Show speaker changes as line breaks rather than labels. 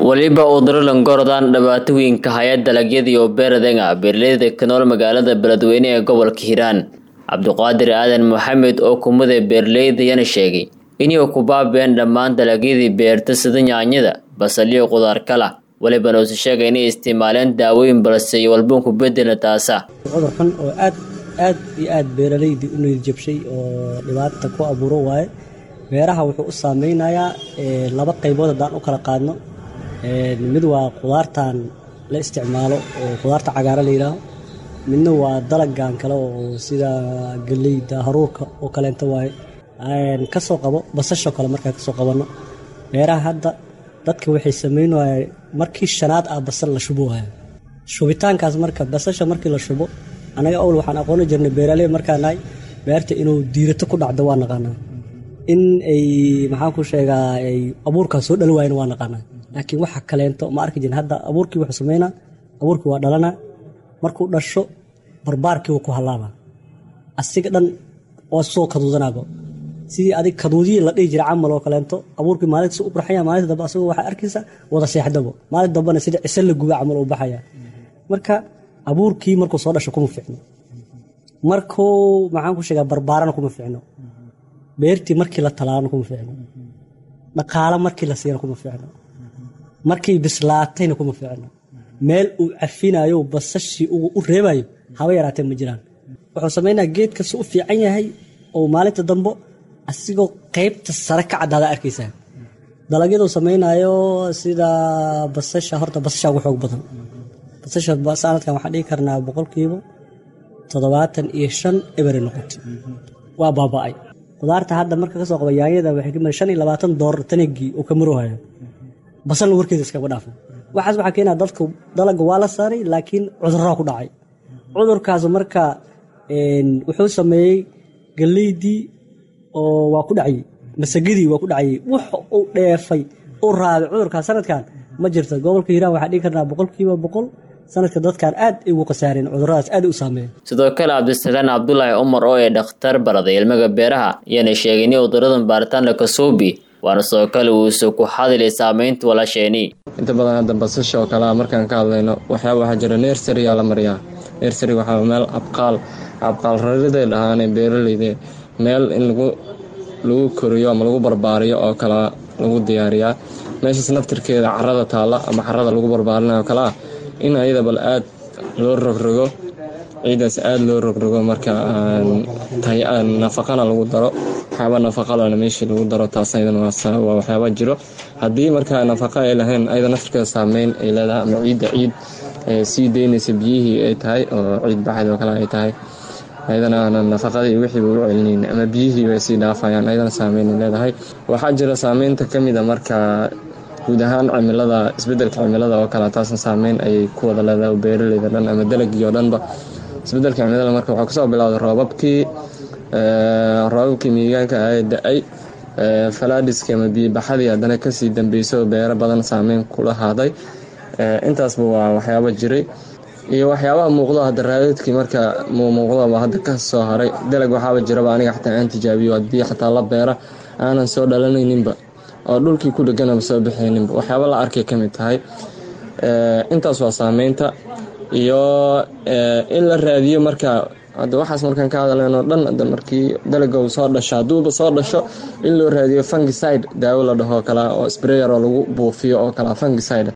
weliba uduralan gorodaan dhibaatooyinka haya dalagyadii oo beeradenga beeraleyda ka nool magaalada beledweyne ee gobolka hiiraan cabdiqaadir aadan maxamed oo kumada beeraleyda yana sheegay inay ku baabeen dhammaan dalagyadii beerta sida yaanyada basaliyo qudaar kala welibana uuse sheegay inay isticmaaleen daawooyin balse iyo walbuun ku bedela taasa
cudur xun oo aad aad iyo aad beeraleydii u niyadjabshay oo dhibaata ku abuuro waaye beeraha wuxuu u saameynayaa laba qaybood haddaan u kala qaadno mid waa qudaartan la isticmaalo oo qudaarta cagaara la yidhaaho midna waa dalagan kale oo sida galeyda haruurka oo kaleento waaye kasoo qabo basashoo kale markaa kasoo qabanno beeraha hadda dadka waxay sameyn waaya markii shanaad ah basal la shubo waaya shubitaankaas marka basasha markii la shubo anaga owl waxaan aqooni jirnay beeraley markaa nahay beerta inuu diirato ku dhacdo waa naqaanaa in ay maxaan ku sheegaa ay abuurkaa soo dhali waayana waa naqaanaa laakiin waxa kaleento ma arki jirin hadda abuurkii wuxuu sameynaa abuurkii waa dhalana markuu dhasho barbaarkii wuu ku hallaabaa asiga dhan waa soo kaduudanaaba sidii adig kaduudiyii la dhihi jira camal oo kaleento abuurkii maalintas u burxaya maalinta dambe asagoo waxaa arkaysa wada seexdabo maalin dambena sida cise la guba camal uu baxaya marka abuurkii markuu soo dhasho kuma fiicno markuu maxaan ku sheegaa barbaarana kuma fiicno beertii markii la talaana kuma fiicno dhaqaalo markii la siiyana kuma fiicno markii bislaatayna kuma fiicno meel uu cafinayo basashii u reebayo haba yaraatee ma jiraan wuxuu sameynaa geedka si u fiican yahay oo maalinta dambo asigoo qeybta sare ka caddaada arkaysaa dalagyaduu samaynayo sida basasha horta basasha ugu xoog badan basasha sanadkan waxaan dhigi karnaa boqolkiiba toddobaatan iyo shan ebere noqotay waa baaba-ay qudaarta hadda marka kasoo qaba yaanyada waxay ka shan iyo labaatan doolar tanagii uu ka maroohaya basalna warkeeda iskaba dhaafo waxaas waxaa keenaa dadka dalaga waa la saaray laakiin cudurraa ku dhacay cudurkaas marka wuxuu sameeyey galeydii oo waa ku dhacayey masagadii waa ku dhacayey wux uu dheefay u raabay cudurkaas sanadkan ma jirto gobolka hiiraan waxaa dhigi karnaa boqolkiiba boqol sanadka dadkan aad ay ugu khasaareen cuduradaas aad u saameeyen
sidoo kale cabdisalaan cabdulaahi cumar oo ee dhakhtar baraday ilmaga beeraha ayaana sheegay in cuduradan baaritaan la kasoobi waana sidoo kale uusa ku xadilay saameynta walaasheeni
inta badan hadda basasha oo kalea markaan ka hadlayno waxyaaba waxaa jira nersariyaa la mariyaa nersary waxaa meel abqaal abqaal rariday dhahaanee beeraleyde meel in lagu lagu koriyo ama lagu barbaariyo oo kale lagu diyaariyaa meeshaas naftirkeeda carada taalla ama carada lagu barbaarinayo kale ah in ayada bal aad loo rogrogo ciidaas aada loo rogrogo marka nafaqana lagu daro waxyaaba nafaqalana meeshii lagu daro taas ayadana waa waxyaaba jiro haddii markaa nafaqa ay lahayn ayada naftirkeeda saameyn ay leedahay ama ciidda ciid sii deynaysa biyihii ay tahay oo ciid baxayd oo kale ay tahay ayadana aanan nafaqadii wixiiba u celinayn ama biyihii bay sii dhaafayaan ayadana saameyn ay leedahay waxaa jira saameynta ka mid a marka guud ahaan cimilada isbedelka cimilada oo kale taasna saameyn ayay ku wada leedahay beeraleyda dhan ama dalagii oo dhanba isbedelka cimilada marka waxaa kusoo bilowday roobabkii roobabkii miigaanka ah da-ay falaadiski ama biyobaxadii haddana kasii dambeysay oo beero badan saameyn kula haaday intaasba waa waxyaaba jiray iyo waxyaabaha muuqdo hadda raadadkii marka muuqdaba hadda ka soo haray dalag waxaaba jiraba aniga xataa aan tijaabiyo haddii xataa la beera aanan soo dhalanayninba oo dhulkii ku dheganaba soo baxayninba waxyaaba la arkay ka mid tahay intaas waa saameynta iyo in la raadiyo marka hadda waxaas markaan ka hadalnoo dhan hadda markii dalaga uu soo dhasho hadduuba soo dhasho in loo raadiyo fungiside daawo la dhaho kala oo sprayer oo lagu buufiyo oo kala fungiside